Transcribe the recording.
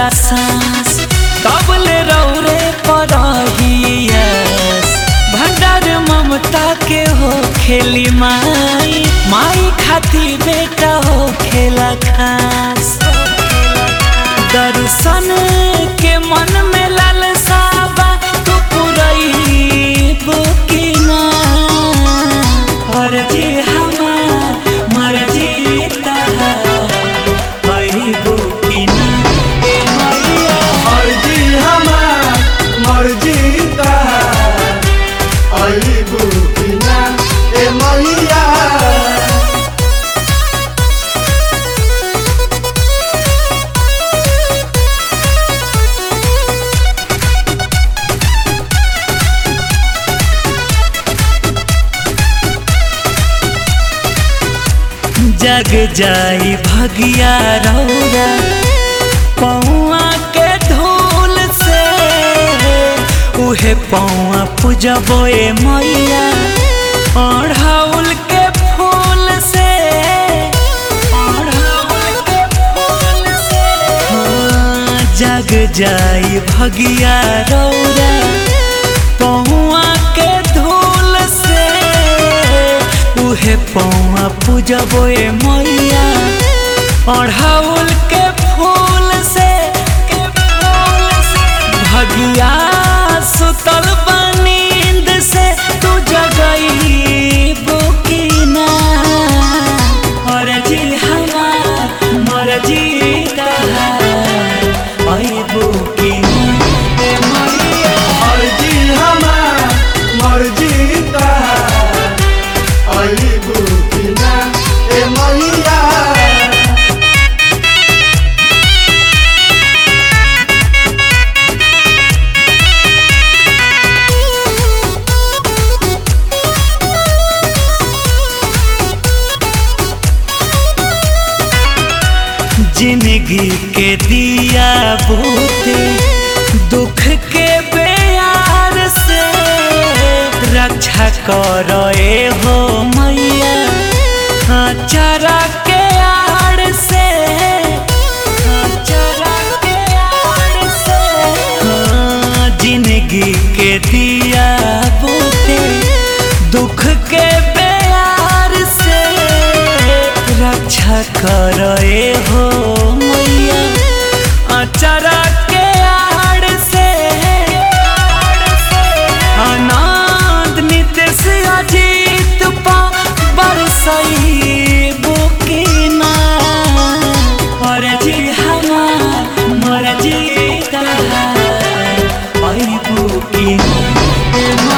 सांस कबले रौरे परहियस भंडार ममता के हो खेली माई माई खाती बेटा हो खेला खास दर्शन के मन में लालसा बा तू पुरैबो कि ना मर्जी हमार मर्जी तहार अइबो कि ना ए मैया मर्जी हमार मर्जी तहार अइबू कि ना ए मैया जग जाई भगिया रौरा पौआ के धूल से उहे पौआ पूजबो ए मैया अढ़ौल के फूल से अढ़ौल के फूल से हाँ, जग जाई भगिया रौरा पौआ के धूल से उहे पौआ पूजबो ए मैया अढ़ौल के फूल से के फूल से भगिया सुतल बनींद से तू जगई बुकिना मरजी हमार मरजी तहार अइबो कि ए मैया मर्जी हमार मर्जी तहार अइबू कि ना ए मैया जिंदगी के दिया बूते दुख के बेयार से रक्षा करो ए हो मैया चरा के आड़ से चरा के आड़ से हाँ, जिंदगी के दिया बूते दुख के बेयार से रक्षा कर हो मैया अचरा के आड़ से अनाद नितेश अजीत पा बरसई बुकिना मरजी हमार मरजी तहार अई बुकिना